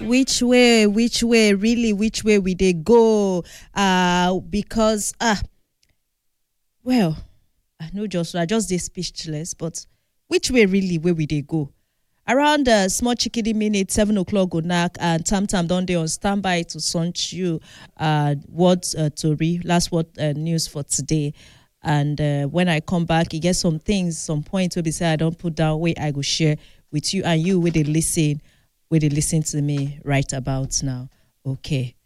which way which way really which way we dey go uh because ah well i no just i just dey speechless but which way really wey we dey go around uh, small chickadee minute seven o'clock go knack and tam tam don dey on standby to launch you uh word uh, tori last word uh, news for today and uh, when i come back e get some things some points wey be say i don put down wey i go share with you and you wey dey lis ten wey dey lis ten to me right about now okay